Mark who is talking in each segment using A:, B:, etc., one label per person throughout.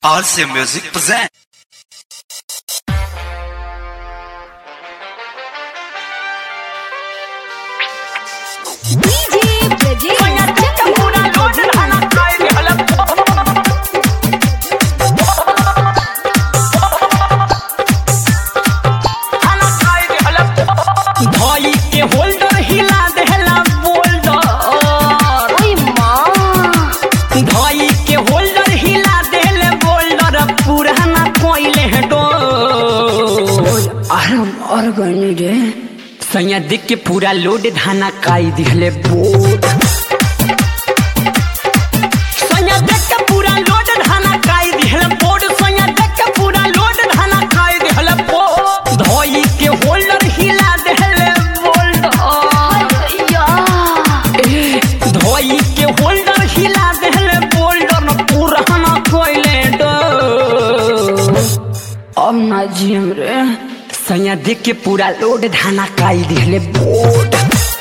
A: RC Music present.
B: DJ Brajesh
C: भाई के holder हिला देला बोल्डर
B: ओए माँ
C: भाई के होल्डर हिला देले बोल्डर पुराना कोइले है डोर आराम और गनी रे सैया देख के पूरा लोड धाना काई दिखले बोर्ड सैया देख के पूरा लोड धाना काई दिखले बोर्ड सैया देख के पूरा लोड धाना काई दिखले बोर्ड धोई के होल्डर हिला देले बोल्डर
B: या
C: धोई के होल्डर हिला देले बोल्डर न पुराना कोइले डो अब ना जियम रे सैया देख के पूरा लोड धाना काई दिहले बोर्ड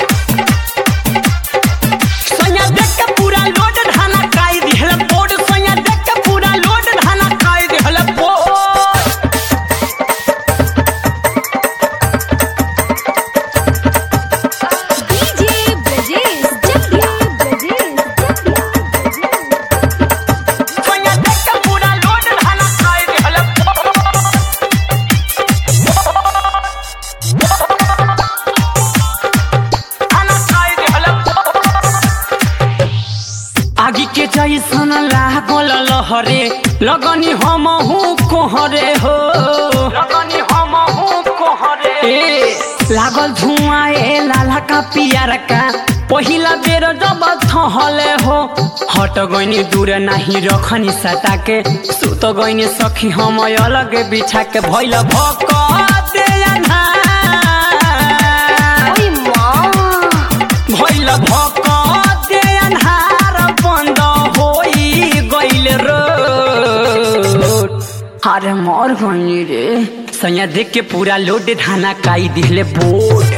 C: सैया देख के पूरा लोड धाना काई दिहले बोर्ड सैया देख के पूरा लोड धाना काई दिहले board
B: DJ Brajesh Jagya Brajesh Jagya Brajesh
C: सैया देख के पूरा लोड धाना काई दिहले बोर्ड आगी के जैसन लागल लहरे लगनी हम कोहरे हो लगनी हम कोहरे ए लागल धुआं ए लाला का पियर का पहिला बेर जब थहले हो हट गइनी दूर नाही रखनी सटा के सुत गइनी सखी हम अलग बिछा के भइल भक दे अन्हार।
B: ओए माँ
C: भइल भक दे अन्हार बन्द होइ गइल रोड अरे मर गइनी रे सैया देख के पूरा लोड धाना काई दिहले बोर्ड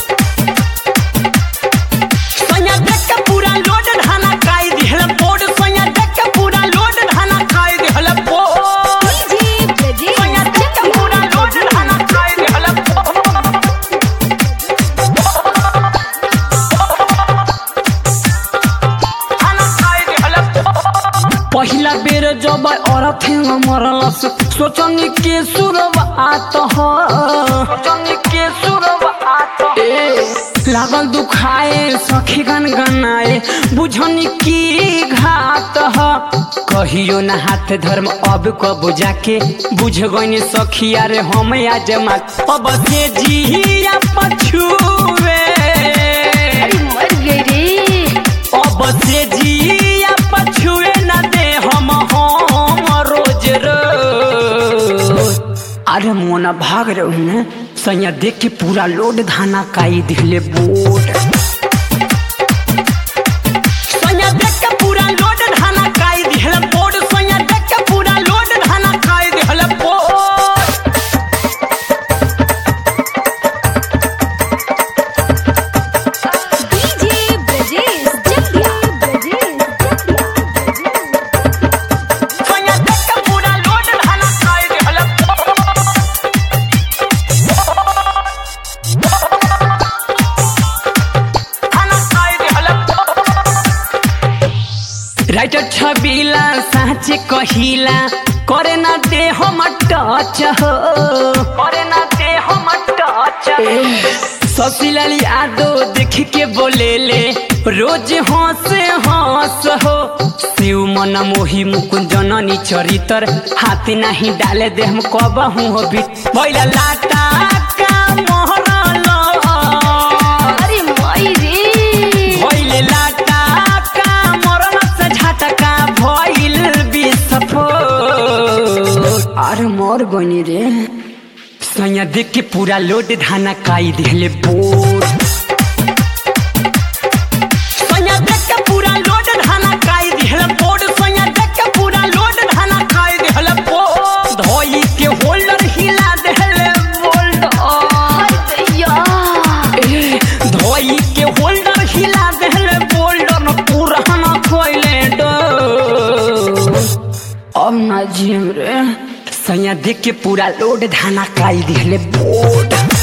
C: सैया देख के पूरा लोड धाना काई दिहले बोर्ड सैया देख के पूरा लोड धाना काई दिहले बोर्ड
B: DJ Brajesh
C: सैया देख के पूरा लोड धाना काई दिहले बोर्ड पहिला बेर जब औरत मरलस सोचनी के शुरुआत हो सोचनी के शुरुआत ए लागल दुखाए सखी गन गनाए बुझनी की घात ह कहियो न हाथ धर्म अब को बुझा के बुझ गइनी सखी अरे हम आज मा अब से जिया पछुए
B: अरे मर गई रे
C: अब से जिया पछुए न दे हम हम रोज रोज अरे मोना भाग रहे हैं सैया देख के पूरा लोड धाना काई दिखले बोर्ड सैया देख के पूरा लोड धाना काई दिखले बोर्ड सैया देख के पूरा लोड धाना काई दिखले board
B: DJ Brajesh Jagya Brajesh Jagya Brajesh
C: सैया देख के पूरा लोड धाना काई दिखले बोर्ड राइटर छबिला साँच कहिला करे ना दे हम टच हो करे ना दे हम टच ससीलाल यादव देख के बोले ले रोज हंस हंस हो शिव मन मोही मुकुंद जननी चरितर हाथी नहीं डाले दे हम कब हूँ हो भी भैला लाटा का मोहरल
B: अरे माई रे
C: भइल लाटा का मरन से झटका भइल विस्फोट अरे मर गइनी रे सैया देख के पूरा लोड धाना काई दिहले बोर्ड सैया देख के पूरा लोड धाना काई दिहले बोर्ड सैया देख के पूरा लोड धाना काई दिहले बोर्ड धोई के होल्डर हिला देहले बोल्डर
B: हाय भैया
C: धोई के होल्डर हिला देले बोल्डर न पुराना खोइले डो अब ना जियम रे सैया देख के पूरा लोड धाना काई दिहले बोड